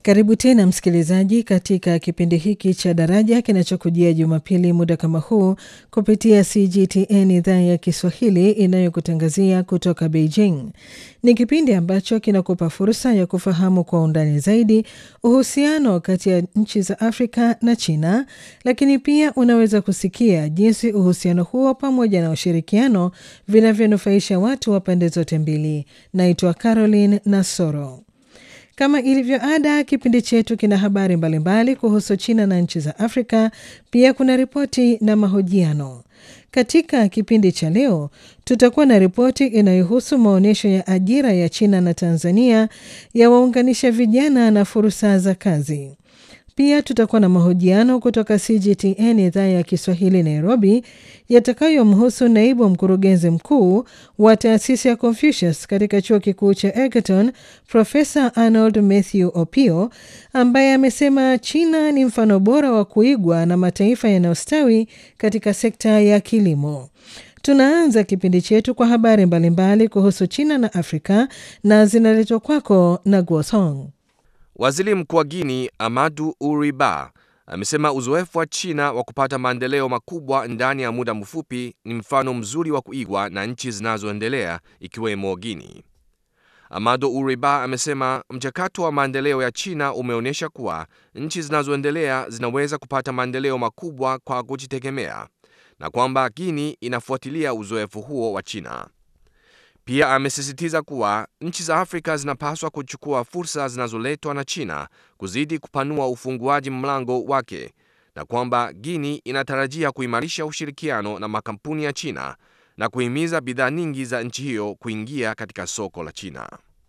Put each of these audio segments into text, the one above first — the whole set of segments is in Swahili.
Karibu tena msikilizaji, katika kipindi hiki cha Daraja kinachokujia Jumapili muda kama huu kupitia CGTN idhaa ya Kiswahili inayokutangazia kutoka Beijing. Ni kipindi ambacho kinakupa fursa ya kufahamu kwa undani zaidi uhusiano kati ya nchi za Afrika na China, lakini pia unaweza kusikia jinsi uhusiano huo pamoja na ushirikiano vinavyonufaisha watu wa pande zote mbili. Naitwa Caroline Nasoro. Kama ilivyo ada, kipindi chetu kina habari mbalimbali kuhusu China na nchi za Afrika. Pia kuna ripoti na mahojiano. Katika kipindi cha leo, tutakuwa na ripoti inayohusu maonyesho ya ajira ya China na Tanzania ya waunganisha vijana na fursa za kazi. Pia tutakuwa na mahojiano kutoka CGTN idhaa ya Kiswahili Nairobi, yatakayomhusu naibu mkurugenzi mkuu wa taasisi ya Confucius katika chuo kikuu cha Egerton, Profesa Arnold Mathew Opio, ambaye amesema China ni mfano bora wa kuigwa na mataifa yanayostawi katika sekta ya kilimo. Tunaanza kipindi chetu kwa habari mbalimbali kuhusu China na Afrika na zinaletwa kwako na Guosong. Waziri Mkuu wa Guini Amadu Uri Ba amesema uzoefu wa China wa kupata maendeleo makubwa ndani ya muda mfupi ni mfano mzuri wa kuigwa na nchi zinazoendelea ikiwemo Guini. Amadu Uri Ba amesema mchakato wa maendeleo ya China umeonyesha kuwa nchi zinazoendelea zinaweza kupata maendeleo makubwa kwa kujitegemea na kwamba Guini inafuatilia uzoefu huo wa China. Pia amesisitiza kuwa nchi za Afrika zinapaswa kuchukua fursa zinazoletwa na China kuzidi kupanua ufunguaji mlango wake na kwamba Guinea inatarajia kuimarisha ushirikiano na makampuni ya China na kuhimiza bidhaa nyingi za nchi hiyo kuingia katika soko la China.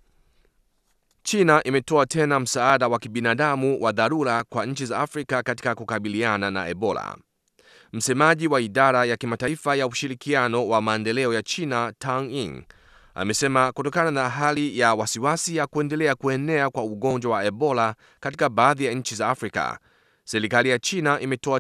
China imetoa tena msaada wa kibinadamu wa dharura kwa nchi za Afrika katika kukabiliana na Ebola. Msemaji wa idara ya kimataifa ya ushirikiano wa maendeleo ya China, Tang Ying, amesema kutokana na hali ya wasiwasi ya kuendelea kuenea kwa ugonjwa wa Ebola katika baadhi ya nchi za Afrika, serikali ya China imetoa